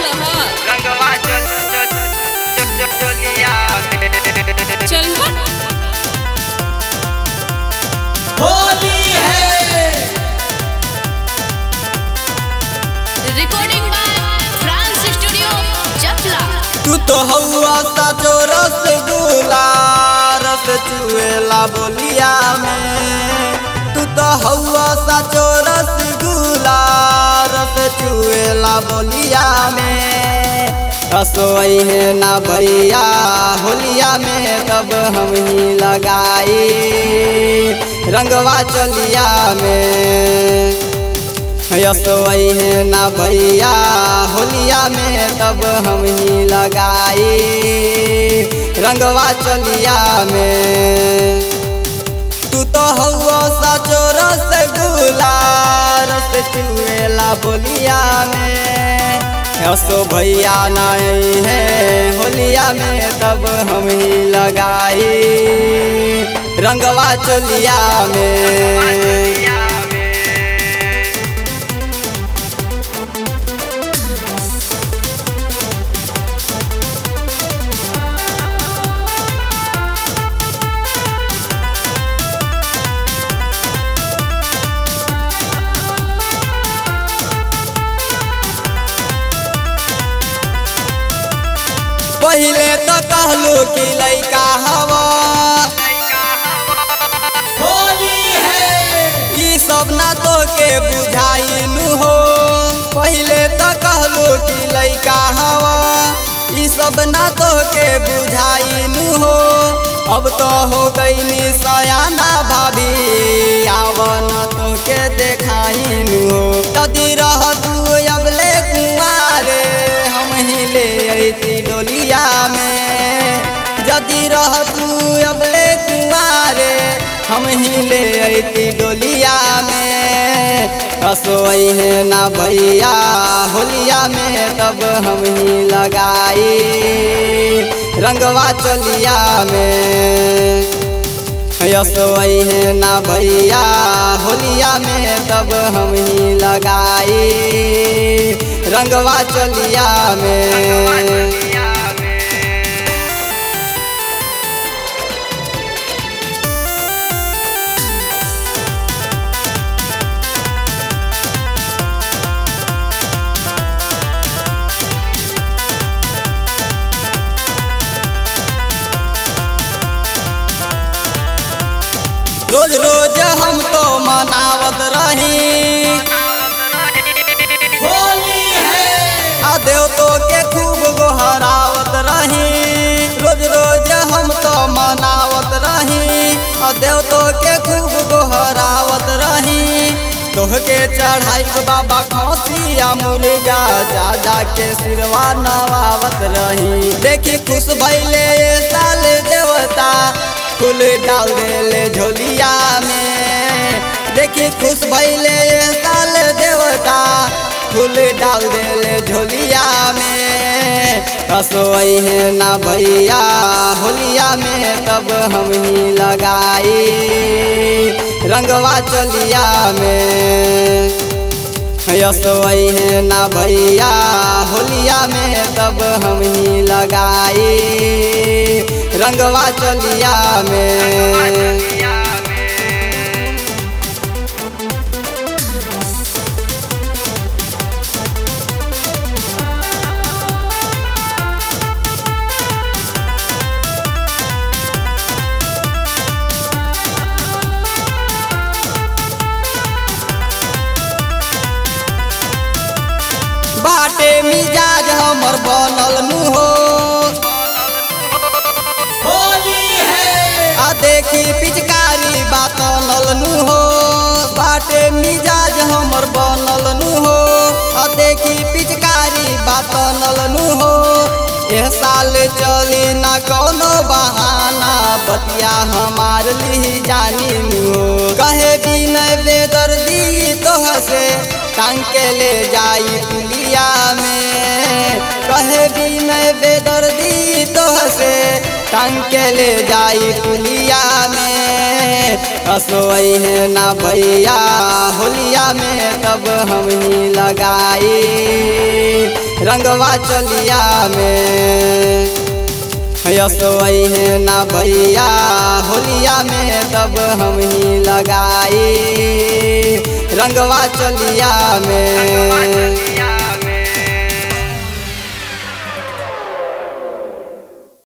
रहा रंगवा चो चो चो चो चोलिया में चल हट होली है रिकॉर्डिंग बाय फ्रांस स्टूडियो चपला तू तो हौआ साचो रसगुल्ला रस चुएला बोलिया में तू तो हौआ साचो रसगुल्ला रस चुएला बोलिया में रसोई है ना भैया होलिया में तब हम ही लगाई रंगवा चलिया में यसोई है ना भैया होलिया में तब हम ही लगाई रंगवा चलिया में तू तो हौआ साचो रसगुल्ला रस चुएला बोलिया में यसो भैया नहीं है होलिया में तब हम ही लगाई रंगवा चलिया में पहले तो कहलू कि लैका हवा होली है ई सब ना तो के बुझाइलू हो पहले तो कहलू कि लैका हवा ई सब ना तो के बुझाइलू हो अब तो हो गईनी सयाना भाभी आवन तो के देखाइलू हो तदी रह तू अबले कुमारे हम ही ले अती डोलिया में जदि रह तू अबले कुमारे हम ही ले अती डोलिया में रसोई है ना भैया होलिया में तब हम ही लगाई रंगवा चलिया में यसोई है ना भैया होलिया में तब हम ही लगाई रंगवा चलिया में रोज रोज हम तो मनावत रही होली है आ देव तो के खूब गोहरावत रही रोज रोज हम तो मनावत रही आ देव तो के खूब गोहरावत रही तोहके चढ़ाई बाबा खसिया मुर्गा जा जा के सिरवा नवावत रही देखी खुश भैले ये साल देवता फूल डाल देले झोलिया में देखी खुश भैले ये साल देवता फूल डाल देले झोलिया में रसोई है ना भैया होलिया में तब हम ही लगाई रंगवा चलिया में यसोई है ना भैया होलिया में तब हम ही लगाई रंगवा चलिया में बाटे मिजाज हमर बनल नु हो होली है आ देखी पिचकारी बातल नु हो बाटे मिजाज हमर बनल नु हो आ देखी पिचकारी बातल नु हो ए साल चली ना कोनो बहाना बतिया हमार ली जानी नु हो कहे भी नहीं बेदर्दी तो हसे टांग के ले जाई पुलिया में कहे भी मैं बेदर्दी तो हसे टांग के ले जाई पुलिया में असोई है ना भैया होलिया में तब हम ही लगाई रंगवा चलिया में यसोई है ना भैया होलिया में तब हम ही लगाई रंगवा चलिया में